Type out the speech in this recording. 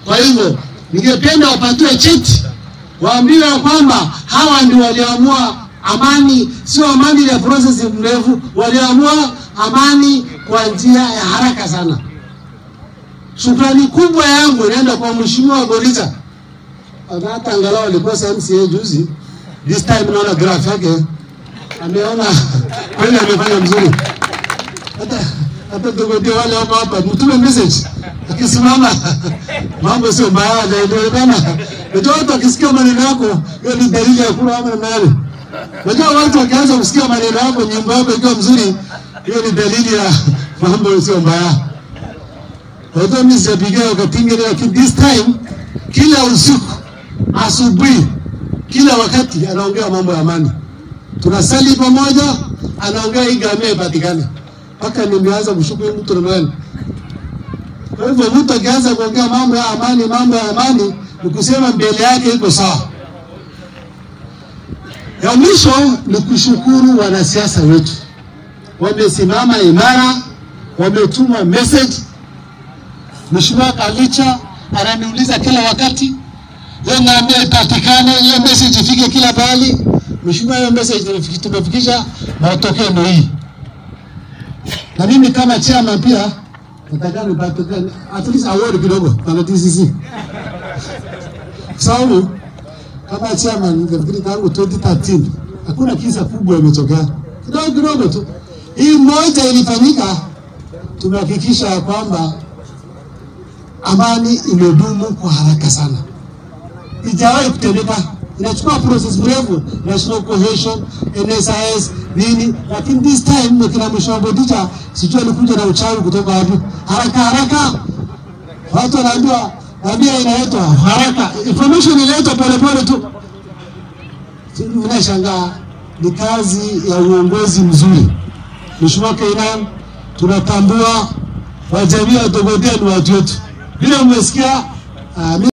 Kwa hivyo ningependa wapatiwe cheti, waambiwe kwamba hawa ndio walioamua amani, sio amani ya process mrefu, walioamua amani kwa njia ya haraka sana. Shukrani kubwa yangu inaenda kwa mheshimiwa Goriza, hata angalau alikosa MCA juzi, this time naona graph yake ameona kweli amefanya mzuri. Hata hata tugodia wale wako hapa, mtume message akisimama, mambo sio mbaya, inaonekana. Unajua watu wakisikia maneno yako, hiyo ni dalili ya kula ama nani. Unajua watu wakianza kusikia maneno yako, nyimbo yako ikiwa mzuri, hiyo ni dalili ya mambo sio mbaya. Watu mimi sijapigia wakapinga, lakini this time kila usiku, asubuhi, kila wakati anaongea mambo ya amani tunasali pamoja, anaongea hii ngamia ipatikane, mpaka nimeanza kushuku huyu mtu ni nani. Kwa hivyo mtu akianza kuongea mambo ya amani, mambo ya amani, ni kusema mbele yake iko sawa. Ya mwisho ni kushukuru wanasiasa wetu, wamesimama imara, wametuma message. Mheshimiwa Kalicha ananiuliza kila wakati, hiyo ng'ombe ipatikane, hiyo message ifike kila pahali. Mheshimiwa, hiyo message tumefikisha, matokeo ndio hii. Na mimi kama chairman pia nataka nipate at least award kidogo kwa TCC, sababu kama chairman ningefikiri tangu 2013 hakuna kisa kubwa imetokea, kidogo kidogo tu. Hii moja ilifanyika, tumehakikisha ya kwamba amani imedumu kwa haraka sana, ijawahi kutendeka inachukua process mrefu, national cohesion, NSIS nini, lakini this time kina mheshimiwa Bodicha sijui alikuja na uchawi kutoka wapi, haraka haraka watu wanaambiwa tabia inaletwa haraka, information inaletwa polepole tu. Unashangaa, ni kazi ya uongozi mzuri. Mheshimiwa Kainan, tunatambua wajamii wa Dogodea ni watu wetu, vile umesikia uh,